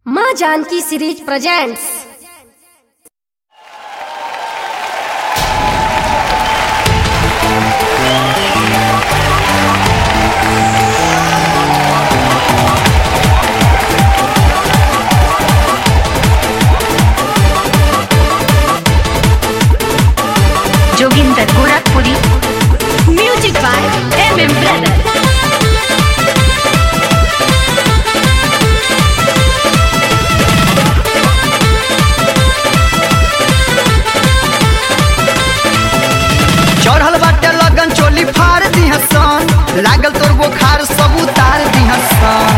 माँ Janki series presents Joginder Gorakhpuri music by M M brother चढ़ल बाटे लगन चोली फाड़ दिहसन लागल तोर बोखार सब उतार दिहसन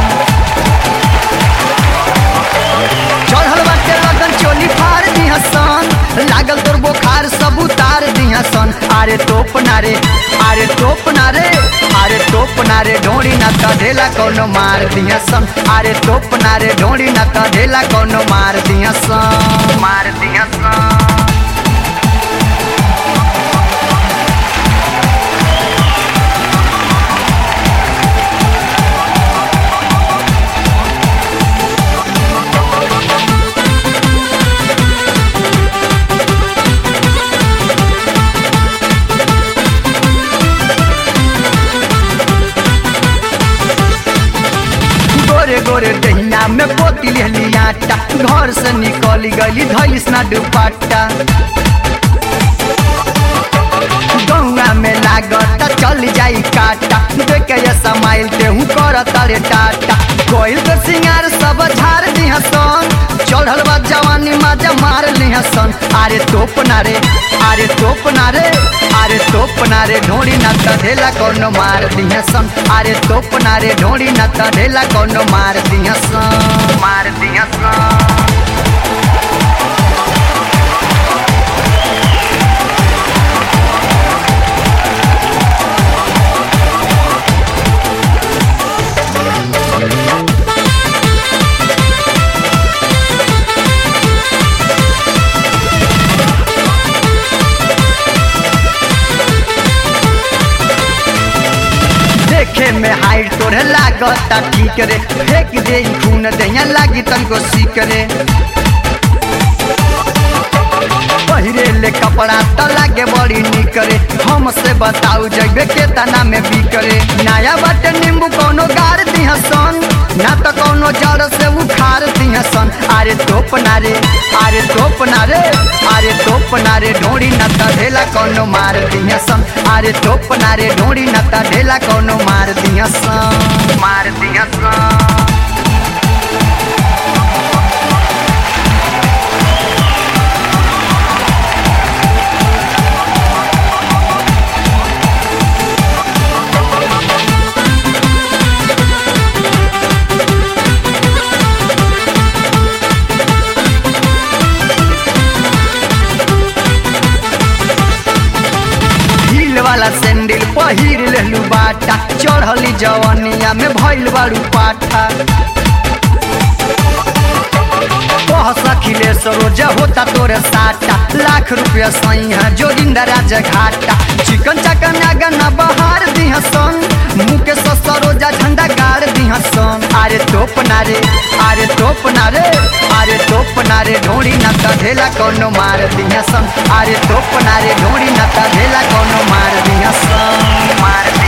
चढ़ल बाटे लगन चोली फाड़ दिहसन लागल तोर बोखार सब उतार दिहसन अरे तोप नारे अरे तोप नारे अरे तोप नारे ढोड़ी ना कढेला कोनो मार दिहसन अरे तोप नारे ढोड़ी ना कढेला कोनो मार दिहसन मार दिहसन गोरे गोरे दहिना में पोती लेली आटा घर से निकली गली धैलिस ना दुपट्टा गौआ में लागता चल जाई काटा देखे ये समाइल ते हूँ कर तारे टाटा कोई तो सिंगार सब झाड़ दिहसन चढ़ल बा जवानी माजा मार लिहसन अरे तोप नारे अरे तोप नारे अरे तोप नारे ढोड़ी ना तढ़ेला कोनो मार दिहसन अरे तोप नारे ढोड़ी ना तढ़ेला कोनो मार दिहसन मार दिहसन देखे में हाइट तोरे लागता ठीक रे फेंक दे ई खून दहिया लागी तनको सीक रे पहिरे ले कपड़ा त लागे बड़ी निक रे हमसे बताऊ जइबे के तना में बिकरे नया बाटे नींबू कोनो गार दिहसन ना त कोनो जड़ से उखाड़ दिहसन अरे तोप नारे अरे तोप नारे अरे तोप नारे ढोड़ी ना त ढेला कोनो मार दिहसन अरे तोप नारे ढोड़ी ना त ढेला कोनो मार दिहसन मार दिहसन हील वाला सैंडल पहिर लेलू बाटा चढ़ली जवनिया में भइल बारू पाठा कह सखिले सरोज होता तोरे साटा लाख रुपया सही है जोगिंदर राज घाटा चिकन चकन आगन बहार दिहसन मुके सरोजा झंडा गाड़ दिहसन अरे तोप नारे अरे तोप नारे अरे तोप नारे ढोड़ी ना ढेला कोनो मार दिहसन अरे तोप नारे ढोड़ी ना ढेला कोनो मार दिहसन मार